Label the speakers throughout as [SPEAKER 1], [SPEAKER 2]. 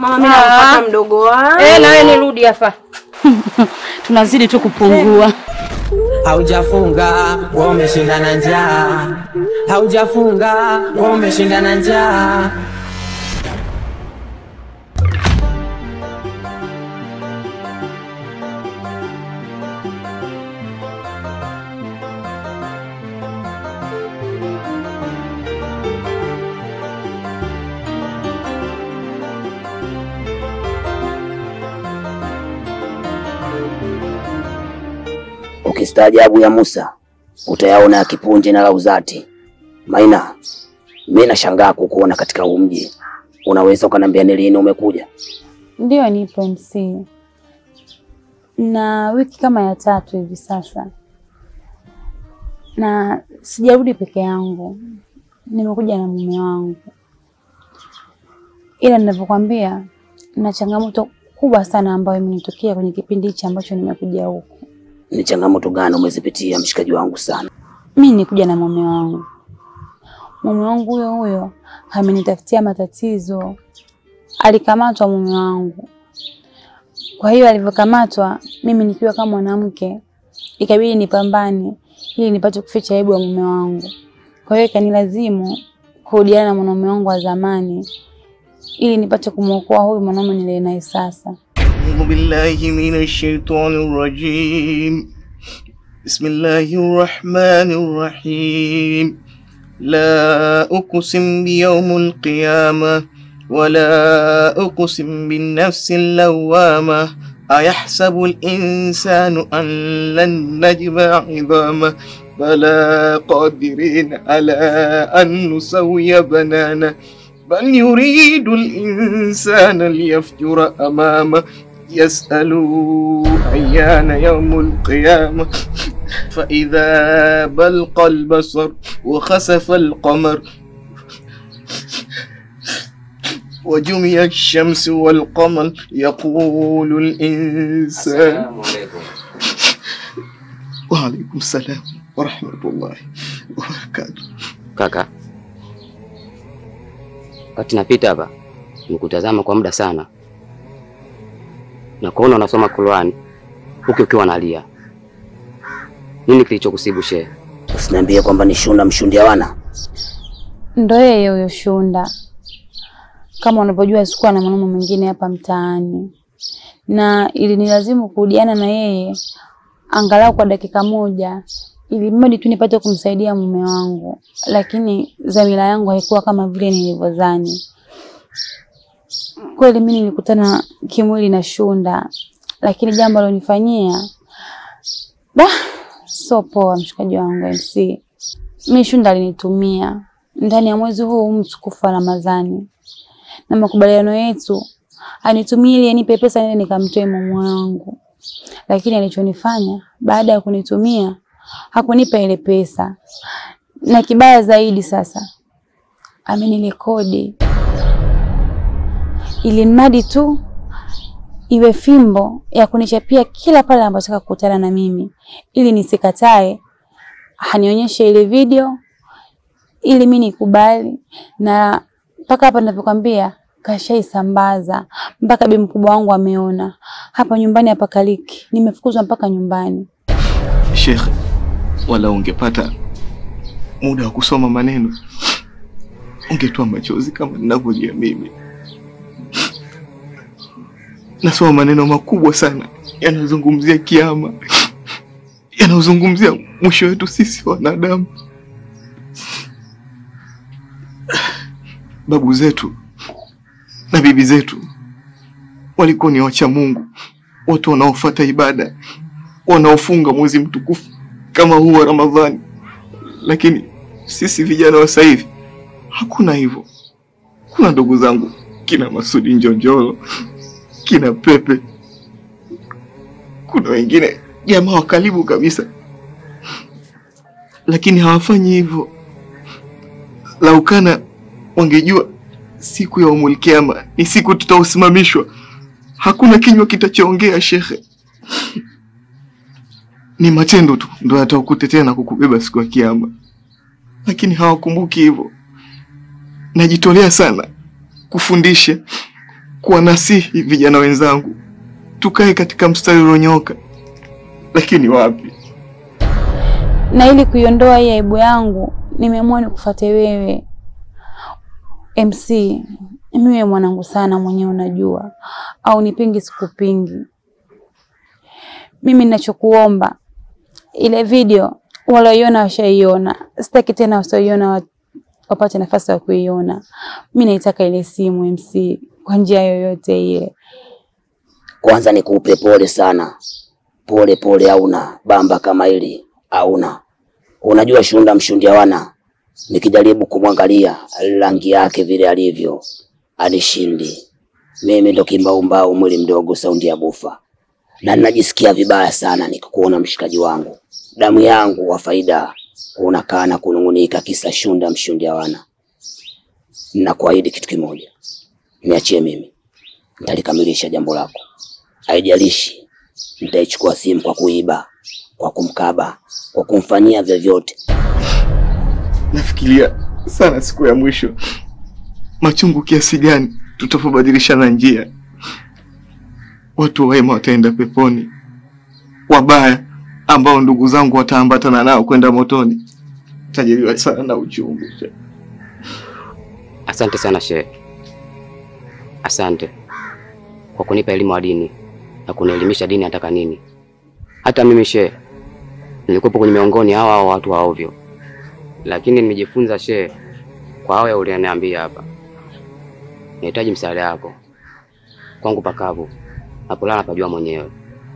[SPEAKER 1] Mama, mimi nampata mdogo wangu.
[SPEAKER 2] Eh, nawe nirudi hapa.
[SPEAKER 3] Tunazidi tu kupungua.
[SPEAKER 4] Haujafunga wewe umeshinda na njaa, haujafunga wewe umeshinda na njaa.
[SPEAKER 5] Ukistaajabu ya Musa utayaona ya Kipunje na Lauzati. Maina, mimi nashangaa kukuona katika huu mji. Unaweza ukaniambia ni lini umekuja?
[SPEAKER 3] Ndiyo, nipo MC na wiki kama ya tatu hivi sasa, na sijarudi peke yangu, nimekuja na mume wangu, ila ninavyokwambia, na changamoto kubwa sana ambayo imenitokea kwenye kipindi hichi ambacho nimekuja huku.
[SPEAKER 5] Ni changamoto gani umezipitia mshikaji wangu sana?
[SPEAKER 3] Mi nikuja na mume wangu, mume wangu huyo huyo amenitafutia matatizo. Alikamatwa mume wangu, kwa hiyo alivyokamatwa, mimi nikiwa kama mwanamke ikabidi nipambane ili nipate kuficha aibu ya mume wangu. Kwa hiyo ikanilazimu kurudiana na mwanaume wangu wa zamani ili nipate kumwokoa huyu mwanaume niliye naye sasa.
[SPEAKER 6] أعوذ بالله من الشيطان الرجيم بسم الله الرحمن الرحيم لا أقسم بيوم القيامة ولا أقسم بالنفس اللوامة أيحسب الإنسان أن لن نجمع عظامه بلى قادرين على أن نسوي بنانه بل يريد الإنسان ليفجر أمامه يسأل أيان يوم القيامة فإذا بلق البصر وخسف القمر وجمع الشمس والقمر يقول الإنسان وعليكم السلام ورحمة الله وبركاته
[SPEAKER 7] Kaka, wakati napita hapa nikutazama kwa muda sana na kuona unasoma Qur'ani huku ukiwa unalia. Nini kilichokusibu shehe?
[SPEAKER 5] Usiniambie kwamba ni Shunda mshundia wana.
[SPEAKER 3] Ndo yeye huyo Shunda. Kama unavyojua sikuwa na mwanaume mwingine hapa mtaani, na ilinilazimu kurudiana na yeye angalau kwa dakika moja, ili mradi tu nipate kumsaidia mume wangu, lakini dhamira yangu haikuwa kama vile nilivyodhani. Kweli mimi nilikutana kimwili na Shunda, lakini jambo alonifanyia da, sio poa, mshikaji wangu MC. Mi Shunda alinitumia ndani ya mwezi huu mtukufu wa Ramadhani, na makubaliano yetu anitumie ili anipe pesa nile nikamtoe mume wangu, lakini alichonifanya baada ya kunitumia hakunipa ile pesa, na kibaya zaidi sasa amenirekodi ili mradi tu iwe fimbo ya kunichapia kila pale anapotaka kukutana na mimi, ili nisikatae, anionyeshe ile video ili mi nikubali, na mpaka hapa ninavyokwambia kashaisambaza mpaka bi mkubwa wangu ameona. Hapa nyumbani hapa kaliki, nimefukuzwa mpaka nyumbani.
[SPEAKER 6] Sheikh, wala ungepata muda wa kusoma maneno ungetoa machozi kama ninavyolia mimi. Nasoma maneno makubwa sana yanazungumzia kiama, yanazungumzia mwisho wetu sisi wanadamu. Babu zetu na bibi zetu walikuwa ni wacha Mungu, watu wanaofuata ibada, wanaofunga mwezi mtukufu kama huu wa Ramadhani. Lakini sisi vijana wa sasa hivi hakuna hivyo. Kuna ndugu zangu kina Masudi Njonjolo, kina Pepe, kuna wengine jamaa wa karibu kabisa, lakini hawafanyi hivyo. Laukana wangejua siku ya umul kiama ni siku tutaosimamishwa, hakuna kinywa kitachoongea shekhe. Ni matendo tu ndo yatakutetea na kukubeba siku ya kiama, lakini hawakumbuki hivyo. Najitolea sana kufundisha, kuwanasihi vijana wenzangu tukae katika mstari ulionyooka, lakini wapi.
[SPEAKER 3] na ili kuiondoa hii aibu yangu nimeamua nikufuate wewe MC. Mimi wewe mwanangu sana mwenyewe, unajua au nipingi sikupingi. Mimi ninachokuomba ile video walioiona washaiona, sitaki tena wasioiona wa- wapate nafasi ya kuiona. Mimi naitaka ile simu MC kwa njia yoyote ile.
[SPEAKER 5] Kwanza nikupe pole sana, pole pole. Hauna bamba kama hili, hauna. Unajua Shunda mshundia wana, nikijaribu kumwangalia rangi yake vile alivyo, anishindi mimi. Ndo kimbaumbau, mwili mdogo, saundi ya bufa, na ninajisikia vibaya sana nikikuona mshikaji wangu, damu yangu wa faida, unakaa na kunung'unika kisa Shunda mshundia wana. Ninakuahidi kitu kimoja, niachie mimi, nitalikamilisha jambo lako. Haijalishi nitaichukua simu kwa kuiba, kwa kumkaba, kwa kumfanyia vyovyote.
[SPEAKER 6] Nafikiria sana siku ya mwisho, machungu kiasi gani tutapobadilishana njia. Watu wema wataenda peponi, wabaya ambao ndugu zangu wataambatana nao kwenda motoni. Tajiriwa sana na uchungu.
[SPEAKER 7] Asante sana shehe, asante kwa kunipa elimu ya dini na kunielimisha dini nataka nini. Hata mimi shehe, nilikuwepo kwenye miongoni hawa hawa watu wa ovyo, lakini nimejifunza shehe kwa haya ulioniambia hapa. Nahitaji msaada wako kwangu pakavu, napolala pajua mwenyewe.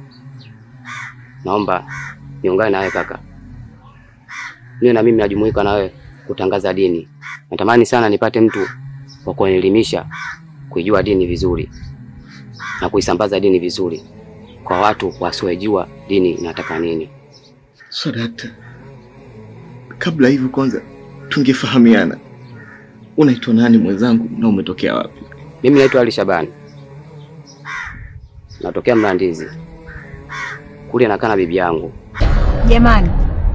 [SPEAKER 7] Naomba niungane nawe kaka, niwe na mimi najumuika nawe kutangaza dini. Natamani sana nipate mtu wa kunielimisha kuijua dini vizuri na kuisambaza dini vizuri kwa watu wasiojua dini inataka nini.
[SPEAKER 6] So dakta, kabla hivyo kwanza tungefahamiana. Unaitwa nani mwenzangu, na umetokea wapi?
[SPEAKER 7] Mimi naitwa Ali Shabani, natokea Mlandizi kule, nakaa na bibi yangu.
[SPEAKER 2] Jamani,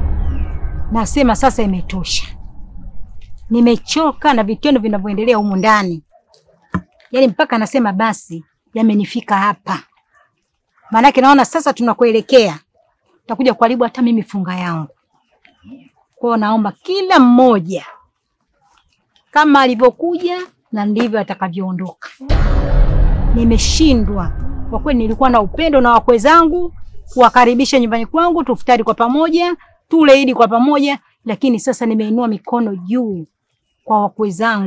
[SPEAKER 2] nasema sasa imetosha. Nimechoka na vitendo vinavyoendelea humu ndani, yaani mpaka nasema basi, yamenifika hapa. Maanake naona sasa tunakuelekea takuja kuharibu hata mimi funga yangu. Kwa hiyo naomba kila mmoja kama alivyokuja na ndivyo atakavyoondoka. Nimeshindwa kwa kweli, nilikuwa na upendo na wakwe zangu kuwakaribisha nyumbani kwangu, tufutari kwa pamoja, tule Idi kwa pamoja, lakini sasa nimeinua mikono juu kwa wakwe zangu,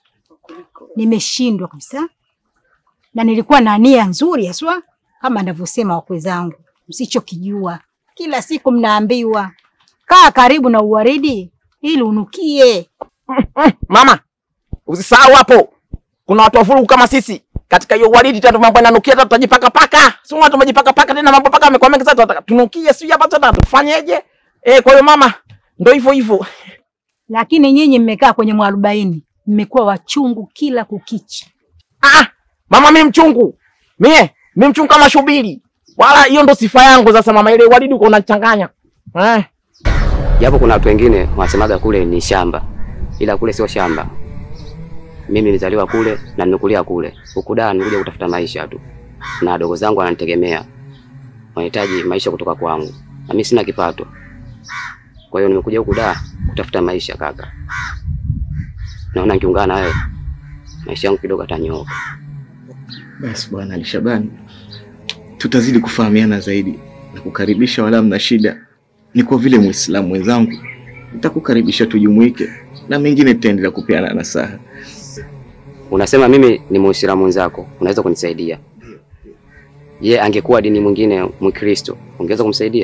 [SPEAKER 2] nimeshindwa kabisa, na nilikuwa na nia nzuri haswa kama anavyosema wakwe zangu, msichokijua kila siku mnaambiwa kaa karibu na uwaridi ili unukie.
[SPEAKER 8] Mama, usisahau hapo kuna watu wafurugu kama sisi katika hiyo waridi tatu, mambo yananukia tatu, tutajipaka paka, sio watu wamejipaka paka tena, mambo paka yamekuwa mengi sasa, tunataka tunukie, sio hapa tena, tufanyeje? Eh, kwa hiyo mama, ndio hivyo hivyo.
[SPEAKER 2] Lakini nyinyi mmekaa kwenye mwarobaini, mmekuwa wachungu kila kukicha.
[SPEAKER 8] Ah, mama, mimi mchungu mie, mimi mchungu kama shubiri, wala hiyo ndo sifa yangu. Sasa mama, ile waridi uko unachanganya eh.
[SPEAKER 7] Japo kuna watu wengine wanasemaga kule ni shamba, ila kule sio shamba. Mimi nilizaliwa kule na nimekulia kule. Huku Dar nilikuja kutafuta maisha tu, na wadogo zangu wananitegemea, wanahitaji maisha kutoka kwangu, na mimi sina kipato. Kwa hiyo nimekuja huku Dar kutafuta maisha kaka. Naona nikiungana na wewe maisha yangu kidogo atanyooka.
[SPEAKER 6] Basi bwana Ali Shabani, tutazidi kufahamiana zaidi na kukaribisha, wala mna shida. Ni kwa vile Muislamu mwenzangu, nitakukaribisha tujumuike, na mengine tutaendelea kupeana nasaha.
[SPEAKER 7] Unasema mimi ni Muislamu mwenzako, unaweza kunisaidia? Je, angekuwa dini mwingine Mkristo, ungeweza kumsaidia?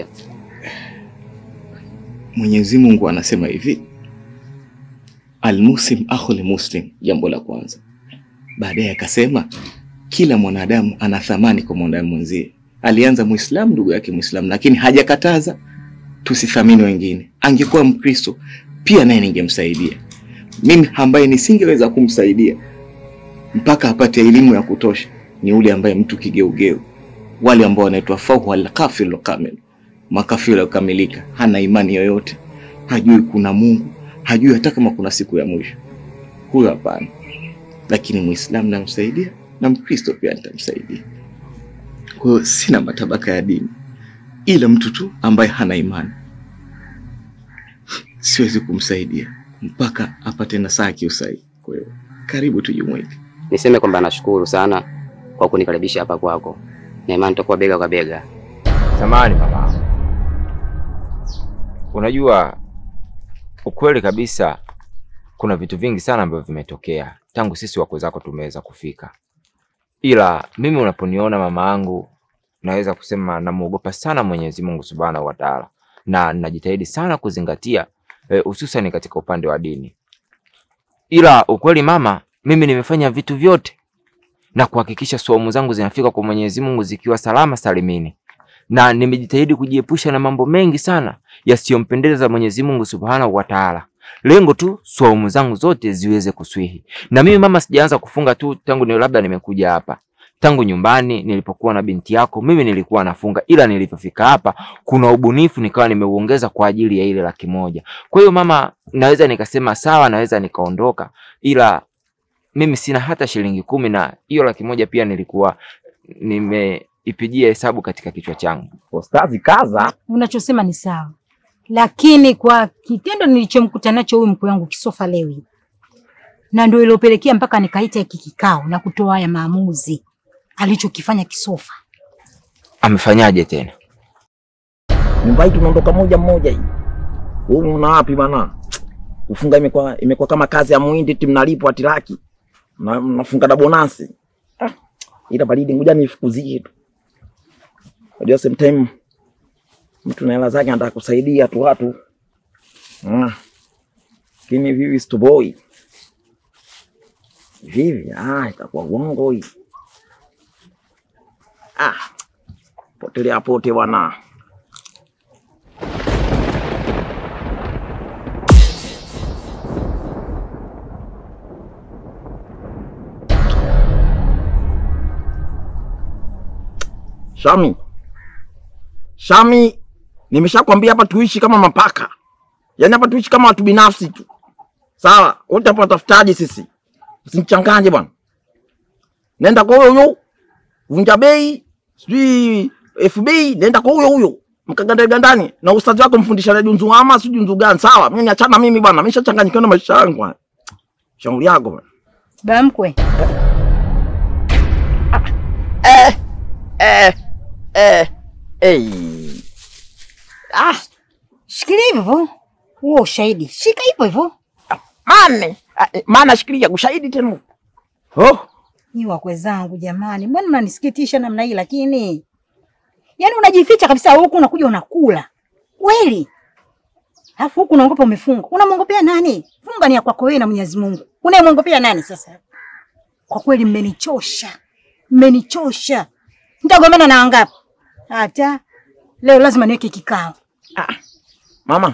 [SPEAKER 6] Mwenyezi Mungu anasema hivi, almuslim akhul muslim, jambo la kwanza. Baadaye akasema kila mwanadamu ana thamani kwa mwanadamu mwenzie. Alianza Muislamu, ndugu yake Muislamu, lakini hajakataza tusithamini wengine. Angekuwa Mkristo pia naye ningemsaidia. Mimi ambaye nisingeweza kumsaidia mpaka apate elimu ya kutosha ni ule ambaye mtu kigeugeu, wale ambao wanaitwa fahu alkafiru kamil, makafiri kukamilika, hana imani yoyote, hajui kuna Mungu, hajui hata kama kuna siku ya mwisho. Huyo hapana. Lakini Muislamu namsaidia na Mkristo pia nitamsaidia. Kwa hiyo sina matabaka ya dini, ila mtu tu ambaye hana imani siwezi kumsaidia mpaka apate nasaha ya kiusahihi. Kwa hiyo karibu tujumuike.
[SPEAKER 7] Niseme kwamba nashukuru sana kwa kunikaribisha hapa kwako, na imani tutakuwa bega kwa bega.
[SPEAKER 9] Samahani mama, unajua ukweli kabisa, kuna vitu vingi sana ambavyo vimetokea tangu sisi wakwe zako tumeweza kufika, ila mimi unaponiona mama yangu, naweza kusema namuogopa sana Mwenyezi Mungu Subhanahu wa Ta'ala, na najitahidi sana kuzingatia hususan eh, katika upande wa dini. Ila ukweli mama, mimi nimefanya vitu vyote na kuhakikisha saumu zangu zinafika kwa Mwenyezi Mungu zikiwa salama salimini, na nimejitahidi kujiepusha na mambo mengi sana yasiyompendeza Mwenyezi Mungu Subhanahu wa Ta'ala, lengo tu saumu zangu zote ziweze kuswihi. Na mimi mama, sijaanza kufunga tu tangu ni labda nimekuja hapa tangu nyumbani nilipokuwa na binti yako, mimi nilikuwa nafunga, ila nilipofika hapa kuna ubunifu nikawa nimeuongeza kwa ajili ya ile laki moja. Kwa hiyo mama, naweza nikasema sawa, naweza nikaondoka, ila mimi sina hata shilingi kumi, na hiyo laki moja pia nilikuwa nimeipigia hesabu katika kichwa changu.
[SPEAKER 8] Ustazi kaza.
[SPEAKER 2] Unachosema ni sawa, lakini kwa kitendo nilichomkuta nacho huyu mkwe wangu Kisofa leo hii, na ndio ilopelekea mpaka nikaita hiki kikao na kutoa haya maamuzi alichokifanya Kisofa.
[SPEAKER 9] Amefanyaje tena?
[SPEAKER 8] Nyumba hii tunaondoka moja mmoja hii. Wewe una wapi bana? Kufunga imekuwa imekuwa kama kazi ya muhindi eti mnalipwa ati laki. Na mnafunga na bonasi. Ah, ila baridi ngoja nifukuzie tu. Unajua sometime mtu na hela zake anataka kusaidia tu watu. Ah. Lakini vivi stoboi. Vivi, ah, itakuwa uongo hii. Ah, potelea pote bwana. Shami, Shami, nimeshakwambia hapa tuishi kama mapaka, yaani hapa tuishi kama watu binafsi tu, sawa? Wote hapa watafutaji sisi, usinichanganye bwana. Nenda kwa huyo huyo vunja bei, sijui FB, nenda kwa huyo huyo mkaganda gandani na ustazi wako mfundisha na junzu ama si junzu gani? Sawa, mimi niachana mimi bwana, mimi nishachanganyikiwa na maisha yangu bwana. Shauri yako bwana.
[SPEAKER 2] Baba mkwe,
[SPEAKER 8] Eh, eh, eh, eh. Ah,
[SPEAKER 2] shikilia hivyo hivyo huo ushahidi, shika hivyo hivyo.
[SPEAKER 8] mane Ah, eh, maana shikilia ushahidi tena. Oh,
[SPEAKER 2] Ni wakwe zangu jamani, mbona mnanisikitisha namna hii? Lakini yaani unajificha kabisa, huku unakuja unakula kweli, alafu huku unaogopa umefunga. Unamwongopea nani? Funga ni ya kwako wewe na Mwenyezi Mungu, unayemwongopea nani sasa? Kwa kweli mmenichosha, mmenichosha. Nitagombana na wangapi? Hata leo lazima niweke kikao.
[SPEAKER 8] mama.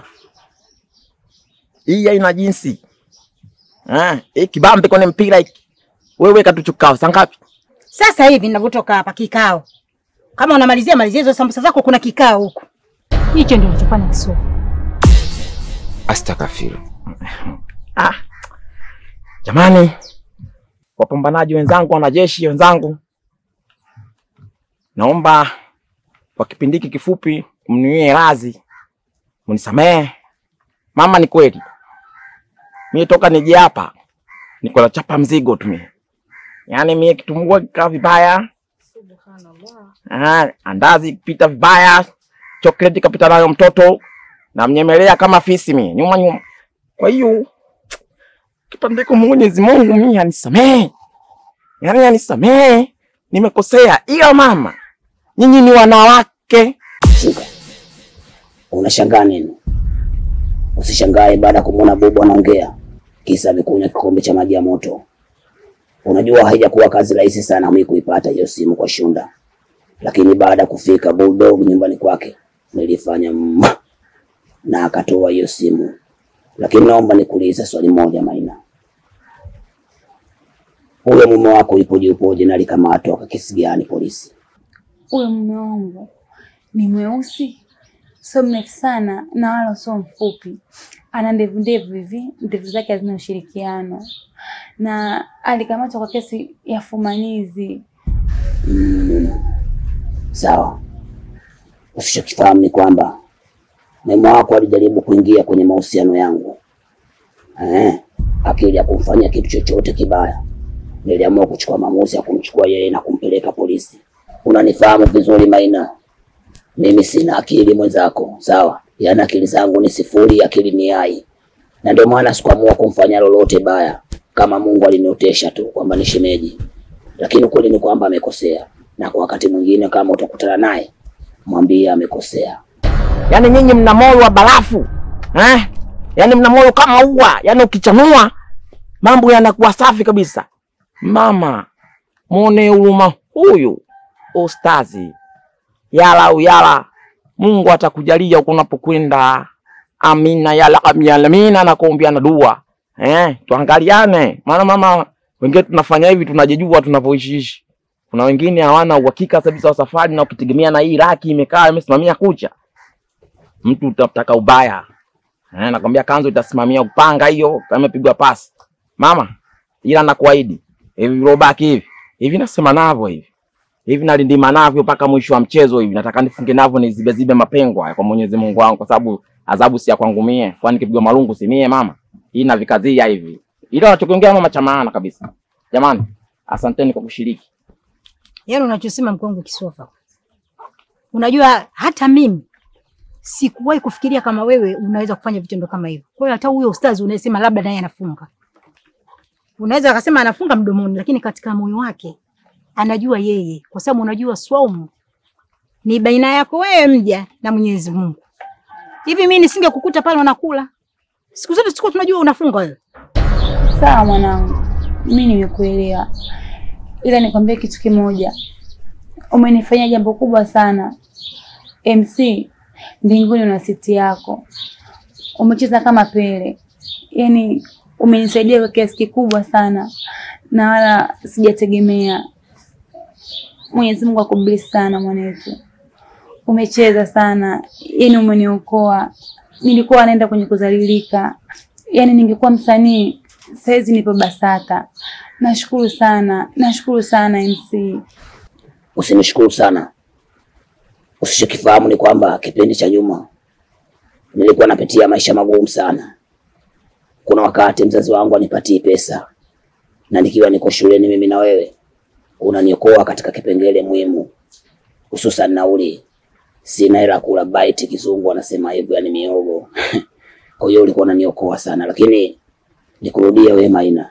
[SPEAKER 8] Hii haina jinsi. Ah, hii kibambe kwenye mpira hiki. Wewe katuchukao saa ngapi?
[SPEAKER 2] Sasa hivi ninavyotoka hapa kikao, kama unamalizia malizia hizo sambusa zako, kuna kikao huko. Hicho ndio nilichofanya Kisofa.
[SPEAKER 9] Astakafiru.
[SPEAKER 8] Ah. Jamani, wapambanaji wenzangu, wanajeshi wenzangu, naomba kwa kipindi hiki kifupi mniwie radhi, mnisamehe. Mama, ni kweli mie toka nije hapa niko nachapa mzigo tu mie, yaani mie kitungua kikaa vibaya, ah, andazi kupita vibaya, chokoleti kapita nayo mtoto, namnyemelea kama fisi mie nyuma nyuma. Kwa hiyo kipandiko Mwenyezi Mungu mimi anisamehe, yaani anisamehe, nimekosea. Ila mama, nyinyi ni wanawake.
[SPEAKER 5] Shika. Unashangaa nini? Usishangae baada ya kumwona Bobo anaongea kisa amekunywa kikombe cha maji ya moto. Unajua haijakuwa kazi rahisi sana mimi kuipata hiyo simu kwa Shunda, lakini baada ya kufika Bulldog nyumbani kwake nilifanya mma na akatoa hiyo simu. Lakini naomba nikuulize swali moja Maina, huyo mume wako ipoje upoje na alikamatwa kwa kesi gani polisi?
[SPEAKER 3] Huyo mume wangu ni mweusi, sio mrefu sana na wala sio mfupi. ana ndevu ndevu hivi, ndevu zake hazina ushirikiano, na alikamatwa kwa kesi ya fumanizi.
[SPEAKER 5] Mm. Sawa. Usichokifahamu ni kwamba mema wako alijaribu kuingia kwenye mahusiano yangu eh, akili ya kumfanyia kitu chochote kibaya. Niliamua kuchukua maamuzi ya kumchukua yeye na kumpeleka polisi. Unanifahamu vizuri Maina, mimi sina akili mwenzako, sawa? Yaani akili zangu ni sifuri, akili ni hai, na ndio maana sikuamua kumfanyia lolote baya, kama Mungu aliniotesha tu kwamba ni shemeji, lakini ukweli ni kwamba amekosea, na kwa wakati mwingine kama utakutana naye mwambie amekosea.
[SPEAKER 8] Yaani nyinyi mna moyo wa barafu eh? Yaani mna moyo kama ua, yaani ukichanua mambo yanakuwa safi kabisa. Mama, mwone huruma huyu ustazi, yala uyala, Mungu atakujalia huko unapokwenda. Amina ya rabbil alamin, na kuombeana dua eh, tuangaliane, maana mama, wengine tunafanya hivi tunajijua tunavyoishiishi. Kuna wengine hawana uhakika kabisa wa safari, na ukitegemea na hii raki imekaa imesimamia kucha mtu utataka ubaya eh, nakwambia kanzu itasimamia upanga hiyo kama imepigwa pasi mama, ila nakuahidi hivi vilobaki hivi hivi nasema navyo hivi hivi nalindima navyo mpaka mwisho wa mchezo hivi, nataka nifunge navyo nizibe zibe mapengo haya kwa Mwenyezi Mungu wangu, kwa sababu adhabu si ya kwangu mie, kwani nikipigwa malungu si mie mama, hii navikazia hivi, ila nachokiongea mama cha maana kabisa. Jamani, asanteni kwa kushiriki.
[SPEAKER 2] Yaani unachosema mkongo kisofa. Unajua hata mimi sikuwahi kufikiria kama wewe unaweza kufanya vitendo kama hivyo. Kwa hiyo hata huyo ustazi unayesema labda naye anafunga, unaweza akasema anafunga mdomoni, lakini katika moyo wake anajua yeye, kwa sababu unajua swaumu ni baina yako wewe mja na Mwenyezi Mungu. Hivi mimi nisingekukuta pale unakula siku zote, sikuwa tunajua unafunga wewe.
[SPEAKER 3] Sawa mwanangu, mimi nimekuelewa, ila nikwambie kitu kimoja, umenifanyia jambo kubwa sana. MC mbinguni una siti yako, umecheza kama Pele, yaani umenisaidia kwa kiasi kikubwa sana, na wala sijategemea. Mwenyezi Mungu akubariki sana mwanetu, umecheza sana, yaani umeniokoa. Nilikuwa naenda kwenye kudhalilika, yaani ningekuwa msanii saizi nipo BASATA. Nashukuru sana, nashukuru sana MC.
[SPEAKER 5] Usinishukuru sana. Usichokifahamu ni kwamba kipindi cha nyuma nilikuwa napitia maisha magumu sana. Kuna wakati mzazi wangu anipatii pesa, na nikiwa niko shuleni, mimi na wewe unaniokoa katika kipengele muhimu, hususan nauli. Sina hela kula bite, kizungu anasema hivyo, yani miogo kwa hiyo ulikuwa unaniokoa sana, lakini nikurudie wewe Maina,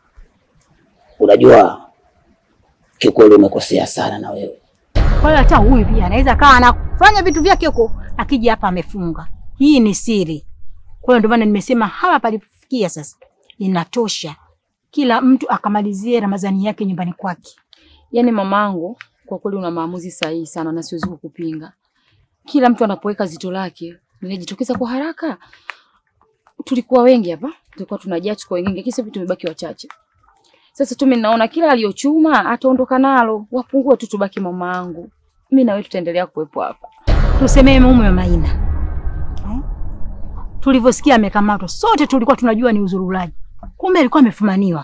[SPEAKER 5] unajua kikweli umekosea sana na wewe
[SPEAKER 2] Kwa hiyo hata huyu pia anaweza kawa anafanya vitu vyake huko, akija hapa amefunga. Hii ni siri. Kwa hiyo ndio maana nimesema hapa palipofikia sasa inatosha, kila mtu akamalizie Ramadhani yake nyumbani kwake.
[SPEAKER 1] Yaani mamangu, kwa kweli una maamuzi sahihi sana na siwezi kukupinga. Kila mtu anapoweka zito lake linajitokeza kwa haraka. Tulikuwa wengi hapa, tulikuwa tunajaa, tuko wengi, lakini sasa hivi tumebaki wachache. Sasa tu mimi naona kila aliyochuma ataondoka nalo, wapungue tu, tubaki mamangu. Mimi na wewe tutaendelea kuwepo hapa.
[SPEAKER 2] Tusemee mume wa Maina eh? Tulivyosikia amekamatwa, sote tulikuwa tunajua ni uzurulaji, kumbe alikuwa amefumaniwa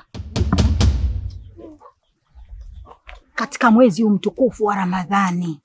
[SPEAKER 2] katika mwezi huu mtukufu wa Ramadhani.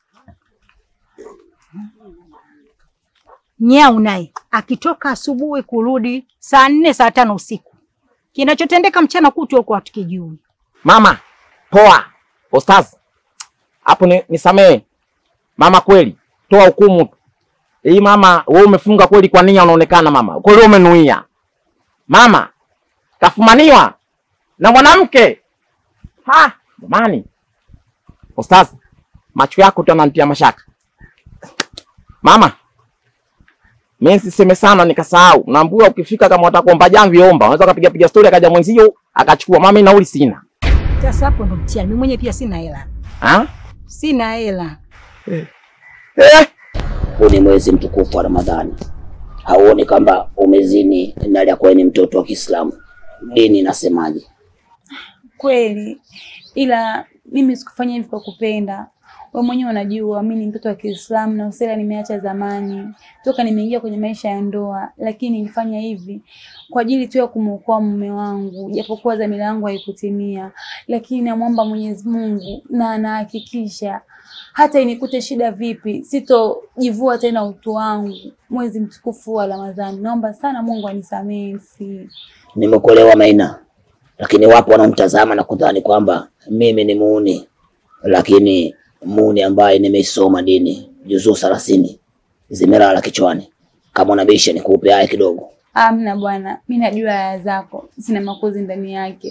[SPEAKER 2] Nyau naye akitoka asubuhi kurudi saa nne saa tano usiku, kinachotendeka mchana kutwa huko hatukijui.
[SPEAKER 8] Mama poa, ustazi hapo ni, nisamee mama, kweli toa hukumu tu. Hii mama, wewe umefunga kweli kwa nia, unaonekana mama kweli umenuia. Mama kafumaniwa na mwanamke ha, jamani. Ustazi, macho yako tu yananitia mashaka. Mama, mimi siseme sana nikasahau. Naambia ukifika kama utakuomba jamvi omba. Unaweza kupiga piga story akaja mwenzio akachukua. Mama, nauli sina.
[SPEAKER 2] Sasa hapo ndo mtihani. Mimi mwenyewe pia sina hela,
[SPEAKER 8] Ha?
[SPEAKER 2] sina hela.
[SPEAKER 8] Eh.
[SPEAKER 5] huu ni mwezi mtukufu wa Ramadhani. Hauoni kwamba umezini na aliyakuwa ni mtoto wa Kiislamu? Dini inasemaje?
[SPEAKER 3] Kweli, ila mimi sikufanya hivi kwa kupenda. Wewe mwenyewe unajua mimi ni mtoto wa Kiislamu na usela nimeacha zamani toka nimeingia kwenye maisha ya ndoa, lakini nilifanya hivi kwa ajili tu ya kumwokoa mume wangu, japokuwa dhamira yangu haikutimia, lakini namwomba Mwenyezi Mungu na anahakikisha hata inikute shida vipi, sitojivua tena utu wangu mwezi mtukufu wa Ramadhani. Naomba sana Mungu anisamehe. Si
[SPEAKER 5] Nimekuelewa Maina, lakini wapo wanaomtazama na kudhani kwamba mimi ni muuni, lakini muuni ambaye nimeisoma dini juzuu thelathini zimelala kichwani. Kama unabisha nikupe haya kidogo.
[SPEAKER 3] amna bwana, mi najua aya zako, sina makozi ndani yake.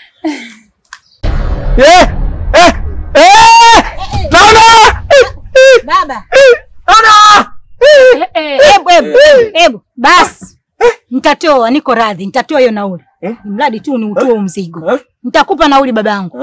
[SPEAKER 8] Eh, eh, eh! Naona!
[SPEAKER 2] Baba,
[SPEAKER 8] Naona!
[SPEAKER 2] hebu hebu hebu basi, nitatoa, niko radhi, nitatoa hiyo nauli, mradi tu ni utoe mzigo. Nitakupa nauli babangu.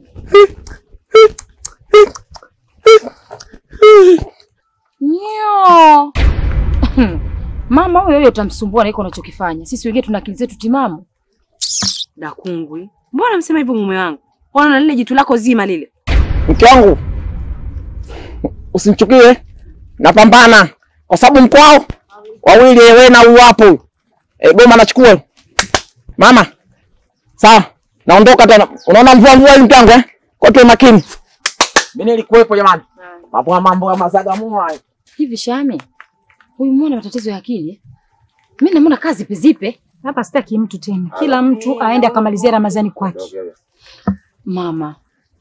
[SPEAKER 1] Nyo. Mama huyo huyo utamsumbua na iko unachokifanya. Sisi wengine tuna akili zetu timamu.
[SPEAKER 10] Dakungwi, mbona msema hivyo mume wangu? Ona na lile jitu lako zima lile.
[SPEAKER 8] Mke wangu, usinichukie, napambana kwa sababu mkwao wawili, wewe na huyu hapo e, goma nachukua mama. Sawa, naondoka tena. Unaona mvua mvua hii mke wangu eh? Kwa tuwe makini. Mimi nilikuwepo jamani, mambo mambo ya mazagamua hayo.
[SPEAKER 1] Hivi Shame, huyu mwana matatizo ya akili. eh? Mimi namuona kazi pezipe.
[SPEAKER 2] Hapa sitaki mtu tena, kila mtu aende akamalizia Ramadhani kwake.
[SPEAKER 1] Mama,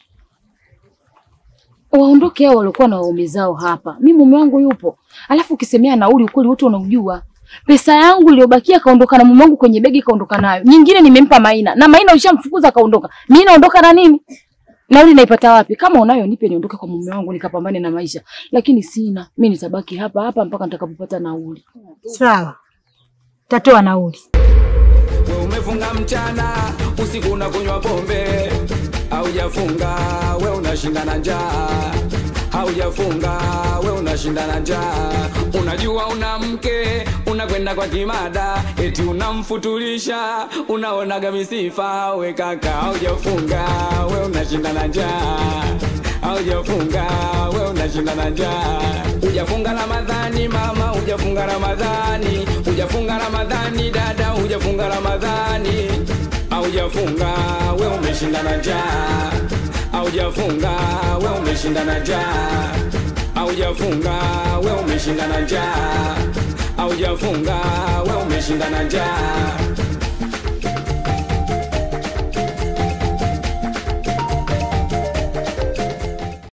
[SPEAKER 1] waondoke hao waliokuwa na waume zao hapa. Mimi mume wangu yupo, alafu ukisemea nauli, ukweli wote unaujua. Pesa yangu iliyobakia kaondoka na mume wangu kwenye begi, kaondoka nayo. Nyingine nimempa Maina na Maina ushamfukuza kaondoka. Mimi naondoka na nini? Nauli naipata wapi? Kama unayo nipe, niondoke kwa mume wangu nikapambane na maisha, lakini sina. Mimi nitabaki hapa hapa mpaka nitakapopata nauli.
[SPEAKER 2] Sawa, tatoa nauli.
[SPEAKER 4] We umefunga mchana, usiku unakunywa pombe, haujafunga we unashinda na njaa, haujafunga we unashinda na njaa. Unajua una mke, unakwenda kwa kimada, eti unamfutulisha, unaonaga misifa. We kaka, haujafunga we unashinda na njaa, haujafunga we unashinda na njaa. Hujafunga Ramadhani mama, hujafunga Ramadhani, hujafunga Ramadhani dada, hujafunga Ramadhani, haujafunga we umeshinda na njaa, haujafunga we umeshinda na njaa, haujafunga we umeshinda na njaa, haujafunga we umeshinda na njaa.